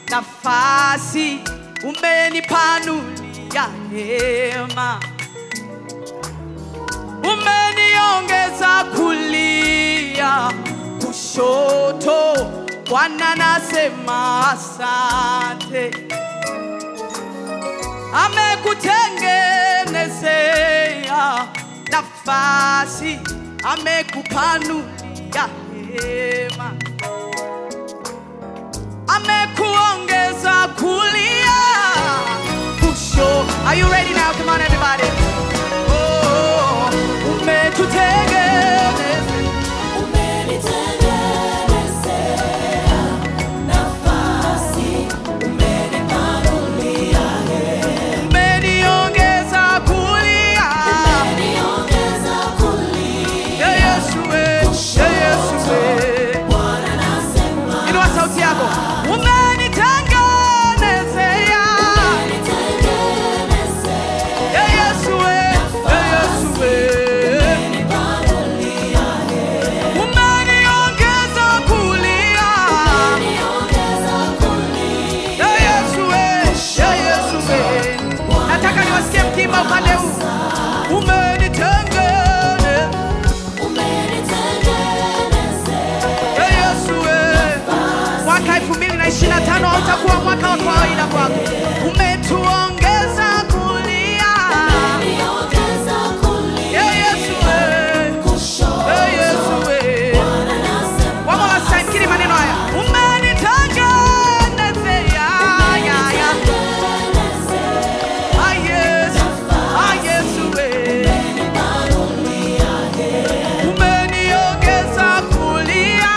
nafasi, umenipanulia hema, umeniongeza kulia kushoto. Bwana nasema asante, amekutengenezea nafasi, amekupanulia hema, amekuongeza kulia kusho. Are you ready now? Come on, everybody. Oh, umetutengeneza umeniongeza kulia Yeah, Yesu we, yeah, Yesu we. Inua sauti yako. Umenitengenezea. Yeah, Yesu we, yeah, Yesu we. Umeniongeza kulia. Yeah, Yesu we, yeah, Yesu we. Nataka niwasikie mkimba upande huu. Umenitengeneza. Yeah, Yesu we. Mwaka 2025 hautakuwa mwaka wa kawaida kwako. Umetuongeza kulia. Yeah, Yesu we. Yeah, Yesu we. One more last time, kiri maneno haya. Umenitengenezea. Yeah, yeah. Ah, Yesu. Ah, Yesu we. Umeniongeza kulia.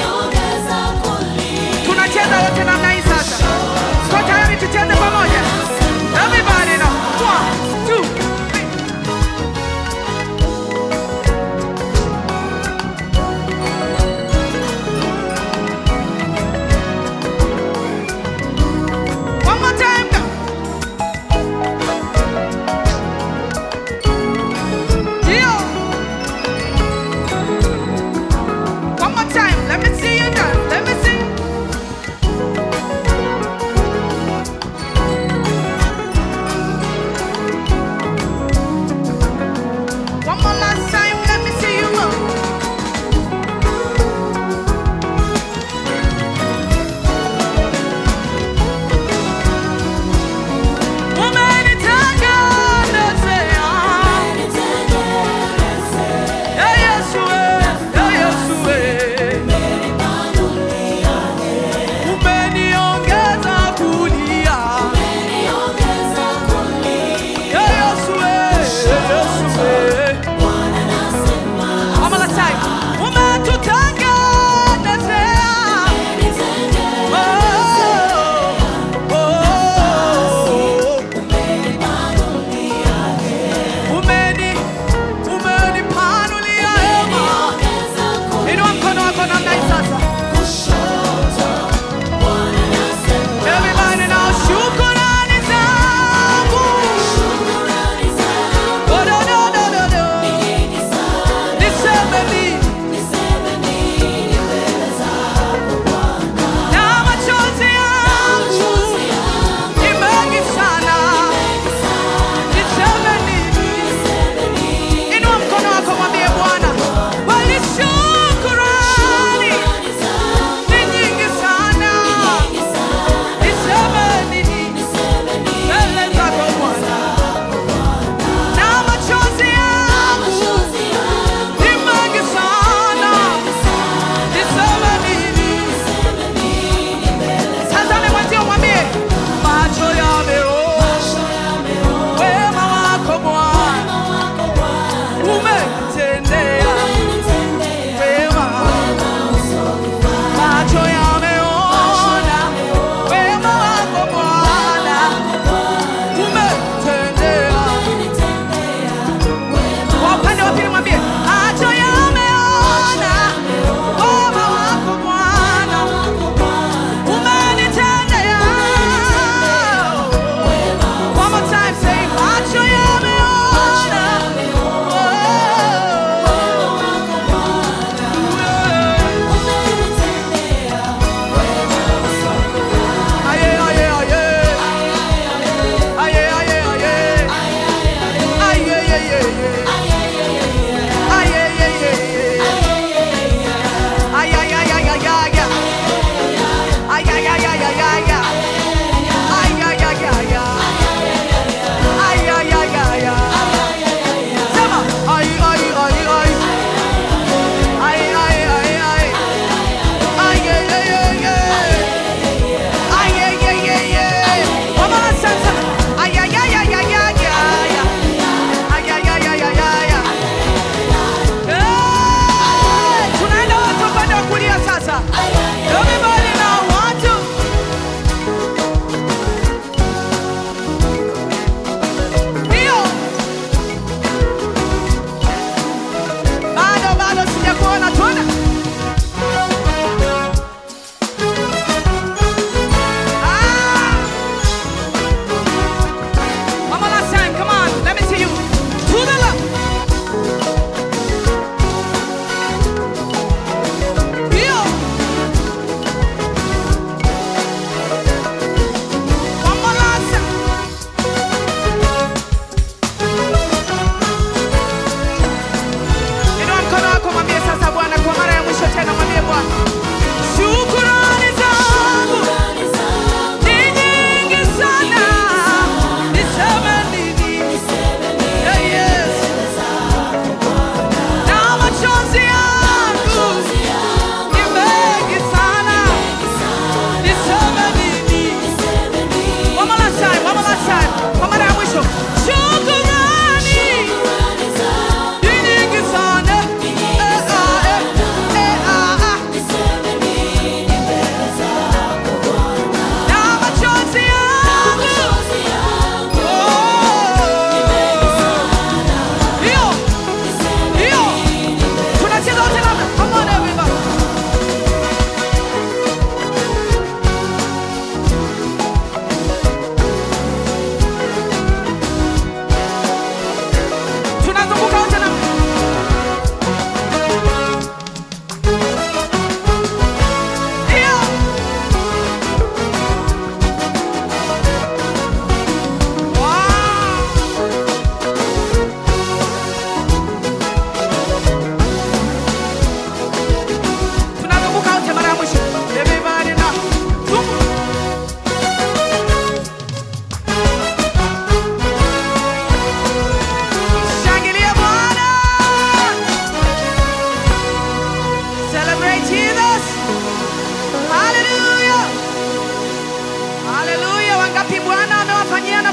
Tunacheza wote namna hii sasa. Tuko tayari tucheze pamoja?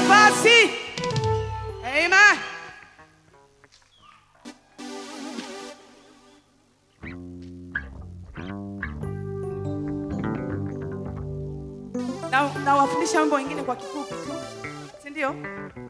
nafasi. Amen. Na nawafundisha mambo mengine kwa kifupi tu, si ndio?